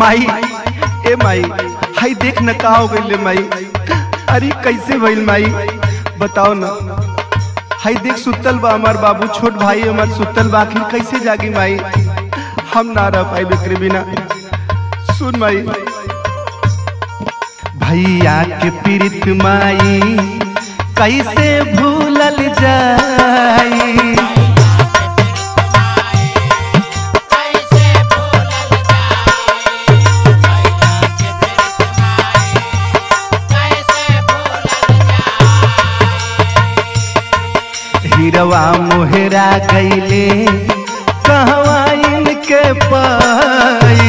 माई ए माई हाय देख न का हो गइल माई अरे कैसे भइल माई बताओ ना हाय देख सुतल बा हमार बाबू छोट भाई हमार सुतल बा आखिर कैसे जागी माई हम ना रह पाई बेकरे बिना सुन माई भैया के पीड़ित माई कैसे भूलल जाई हिरवा मोहरा गईले कहवा इनके पाई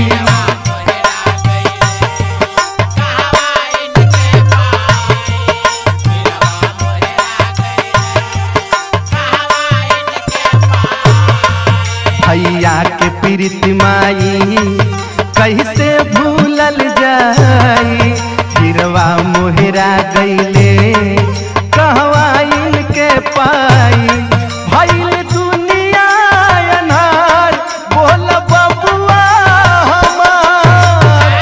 भैया के पीड़ित माई कैसे भूलल जाई हिरवा मोहरा गईले कहवा इनके पाई भइल दुनिया अनहार बोल बबुआ हमार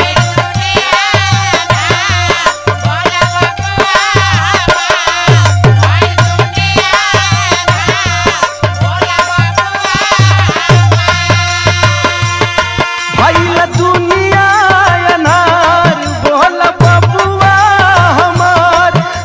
भइल दुनिया अनार बोल बबुआ हमार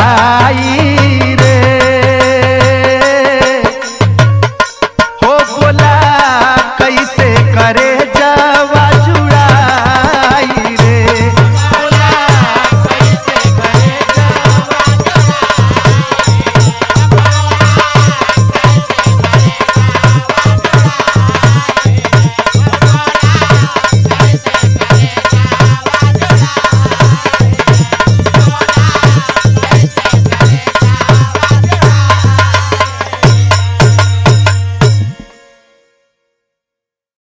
जाई रे